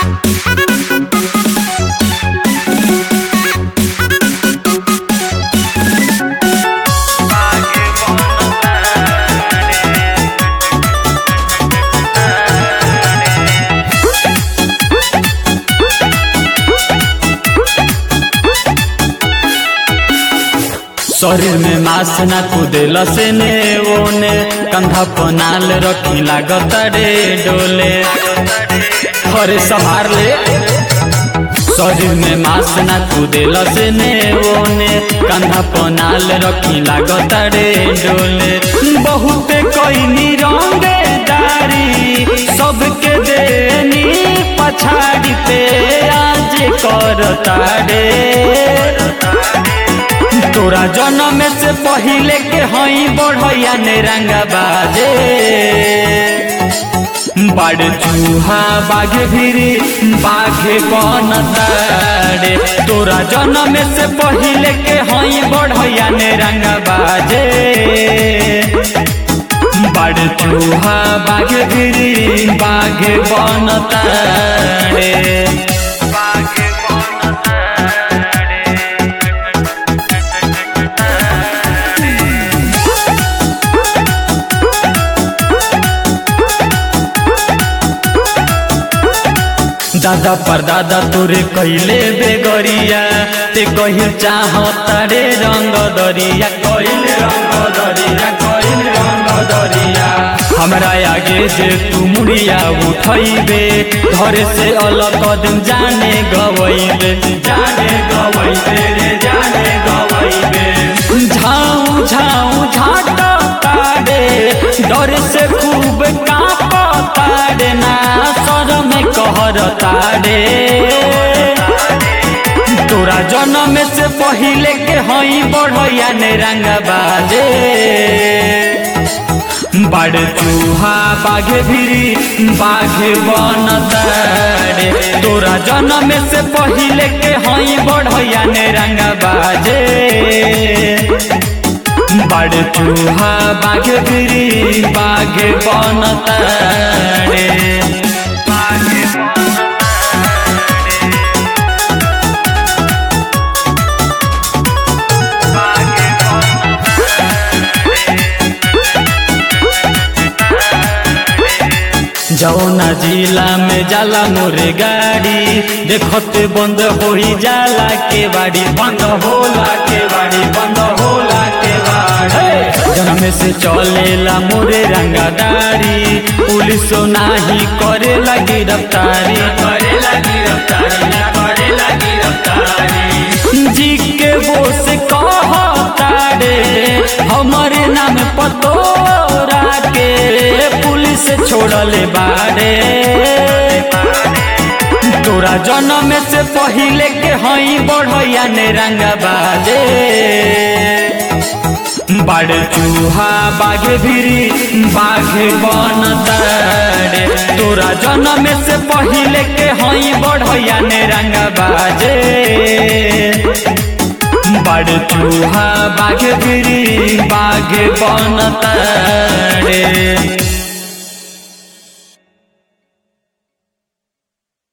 शरीर में मास ना कुदेल से ने ओने कंधा पनाल रखी लागत रे डोले हरे संभार ले शरीर में मास ना कुदेल से ने ओने कंधा पनाल रखी लागत रे डोले बहुत कोई रंगे दारी सबके देनी पछाड़ी पे आज करता रे तोरा जन्म से पहिले के हई बढ़ैया ने रंगा बाजे बड़ चूहा बाघे भिरी बाघे कौन तारे तोरा जन्म से पहिले के हई बढ़ैया ने रंगा बाजे बड़ चूहा बाघे भिरी बाघे कौन तारे बाघे कौन दादा पर दादा तोरे कैले बेगरिया ते कहिल चाहता रे रंग दरिया कैले रंग दरिया कैले रंग दरिया हमरा आगे जे तू मुड़िया उठैबे घर से अलग कदम जाने गवैबे जाने गवैबे रे जाने गवैबे झाऊ झाऊ झाटा तारे डर से खूब कांपता रे ना शरम कहर तारे तोरा जन्म से पहिले के हई बढ़ैया ने रंग बाजे बड़ चूहा बाघे भिरी बाघे बन तारे तोरा जन्म से पहिले के हई बढ़ैया ने रंग बाजे बड़ चूहा बाघे भिरी बाघे बन तारे जौना जिला में जाला मोरे गाड़ी देखते बंद हो जाला के बाड़ी बंद होला के बाड़ी बंद होला के बाड़ी जन्म से चलेला मोरे रंगादारी पुलिस नाही करे लगी रफ्तारी करे लगी रफ्तारी करे लगी रफ्तारी जी के वो से कहता रे हमारे नाम पतोरा के पुलिस छोड़ले बारे तोरा जन्म से पहिले के हई बढ़ैया ने रंगा बाजे बड़ चूहा बाघे भिरी बाघे बन तारे तोरा जन्म से पहिले के हई बढ़ैया ने रंगा बाजे बड़ चूहा बाघे भिरी बाघे बन तारे